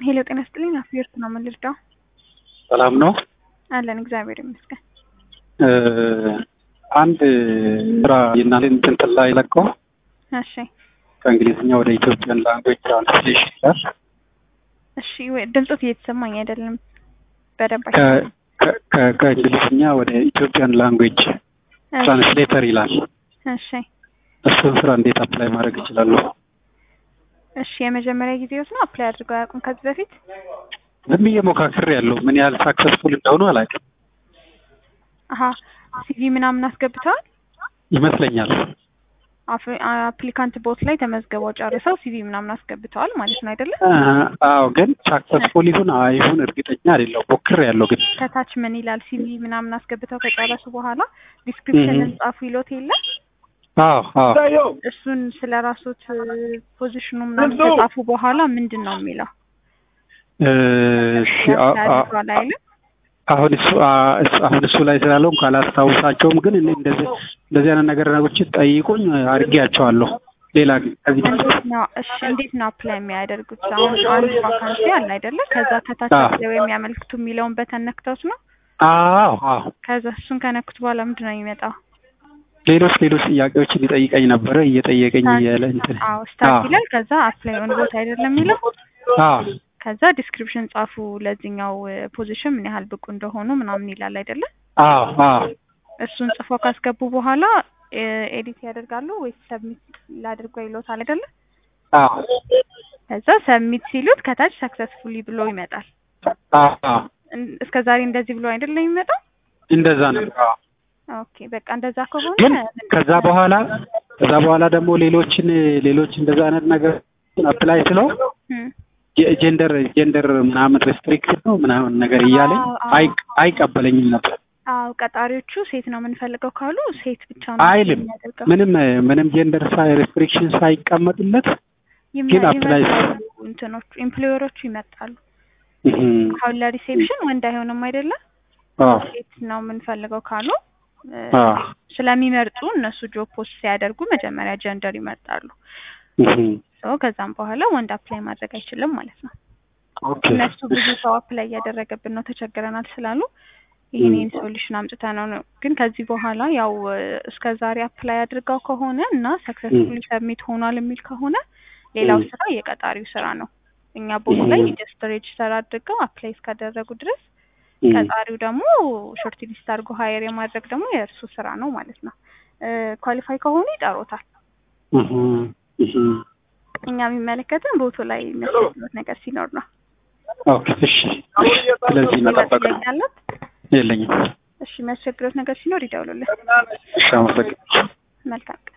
ሄሎ ጤና ይስጥልኝ። አፍየርት ነው የምንልዳው ሰላም ነው አለን እግዚአብሔር ይመስገን። አንድ ስራ የእናንተን እንትን ላይ ለቀው እሺ ከእንግሊዝኛ ወደ ኢትዮጵያን ላንጉዌጅ ትራንስሌሽን ይላል። እሺ ወይ ድምፆት እየተሰማኝ አይደለም በደንብ አይ- ከ- ከ- ከ- ከእንግሊዝኛ ወደ ኢትዮጵያን ላንጉዌጅ እሺ፣ ትራንስሌተር ይላል። እሺ እሱን ስራ እንዴት አፕላይ ማድረግ እችላለሁ? እሺ የመጀመሪያ ጊዜዎት ነው አፕላይ አድርገው አያውቁም ከዚህ በፊት? ዝም ብዬ ሞካክሬ ያለው ምን ያህል ሳክሰስፉል እንደሆኑ አላውቅም። አሀ ሲቪ ምናምን አስገብተዋል? ይመስለኛል አፍ- አፕሊካንት ቦት ላይ ተመዝግበው ጨርሰው ሲቪ ምናምን አስገብተዋል ማለት ነው አይደለም? አ- አዎ፣ ግን ሳክሰስፉል ይሁን አይሁን እርግጠኛ አይደለሁም። ሞክሬ ያለው ግን ከታች ምን ይላል? ሲቪ ምናምን አስገብተው ከጨረሱ በኋላ ዲስክሪፕሽንን እህ። ጻፉ ይሎት የለም? አዎ አዎ እሱን ስለ ራሶት ፖዚሽኑ ምናምን ከጻፉ በኋላ ምንድን ነው የሚለው? እሺ አ- አ- ያድርገዋል አይልም? አሁን እሱ አ- እሱ- አሁን እሱ ላይ ስላለው ካላስታውሳቸውም ግን እኔ እንደዚህ እንደዚህ አይነት ነገር ነገሮችን ጠይቁኝ አድርጌያቸዋለሁ። ሌላ ግን ከዚህ በፊት እንዴት ነው እሺ፣ እንዴት ነው አፕላይ የሚያደርጉት? አሁን አንድ ቫካንሲ አለ አይደለ? ከዛ ከታች አዎ። አፕላይ የሚያመልክቱ የሚለውን በተን ነክተውት ነው። አዎ አዎ ከዛ እሱን ከነክቱ በኋላ ምንድን ነው የሚመጣው? ሌሎች ሌሎች ጥያቄዎችን ሊጠይቀኝ ነበረ እየጠየቀኝ እያለ እንትን አዎ ስታርት አዎ ይላል። ከዛ አፕላይ ኦን ቦታ አይደለም የሚለው። አዎ ከዛ ዲስክሪፕሽን ጻፉ ለዚህኛው ፖዚሽን ምን ያህል ብቁ እንደሆኑ ምናምን ይላል አይደለ? አዎ አዎ እሱን ጽፎ ካስገቡ በኋላ ኤዲት ያደርጋሉ ወይስ ሰብሚት ላድርጎ ይሎታል አይደለ? አዎ ከዛ ሰብሚት ሲሉት ከታች ሰክሰስፉሊ ብሎ ይመጣል። አዎ አዎ እን- እስከ ዛሬ እንደዚህ ብሎ አይደለም የሚመጣው? እንደዛ ነው። አዎ ኦኬ በቃ እንደዛ ከሆነ ግን ከዛ በኋላ ከዛ በኋላ ደግሞ ሌሎችን ሌሎች እንደዛ አይነት ነገር አፕላይ ስለው እም፣ ጀንደር ጀንደር ምናምን ሬስትሪክሽን ነው ምናምን ነገር እያለኝ አዎ፣ አዎ። አይ አይቀበለኝም ነበር። አዎ ቀጣሪዎቹ ሴት ነው የምንፈልገው ካሉ ሴት ብቻ ነው አይልም የሚያደርገው። ምንም ምንም ጀንደር ሳይ ሬስትሪክሽን ሳይቀመጥለት ይመ- ግን apply- ይመጣሉ እንትኖቹ ኢምፕሎየሮቹ ይመጣሉ። እህም፣ አሁን ለሪሴፕሽን ወንድ አይሆንም አይደለ? አዎ ሴት ነው የምንፈልገው ካሉ እ፣ አዎ ስለሚመርጡ እነሱ ጆብ ፖስት ሲያደርጉ መጀመሪያ ጀንደር ይመርጣሉ። እህም፣ ሶ ከዛም በኋላ ወንድ አፕላይ ማድረግ አይችልም ማለት ነው። ኦኬ እነሱ ብዙ ሰው አፕላይ እያደረገብን ነው ተቸግረናል ስላሉ ይህንን ሶሉሽን አምጥተ ነው ነው። ግን ከዚህ በኋላ ያው እስከ ዛሬ አፕላይ አድርገው ከሆነ እና ሰክሰስፉሊ ሰብሚት ሆኗል የሚል ከሆነ ሌላው ም። ስራ የቀጣሪው ስራ ነው። እኛ ቦት ላይ ም። ጀስት ሬጅስተር አድርገው አፕላይ እስካደረጉ ድረስ እህም፣ ቀጣሪው ደግሞ ሾርት ሊስት አድርጎ ሀየር የማድረግ ደግሞ የእርሱ ስራ ነው ማለት ነው። ኳሊፋይ ከሆኑ ይጠሩታል። እህም፣ እህም። እኛ የሚመለከትን ቦቱ ላይ የሚያስፈልጉት ነገር ሲኖር ነው። ኦኬ እሺ እሺ። ስለዚህ መጠበቅ ነው ጥያቄ አለት? የለኝም። እሺ የሚያስቸግሩት ነገር ሲኖር ይደውሉልን። እሺ አመሰግናለሁ። መልካም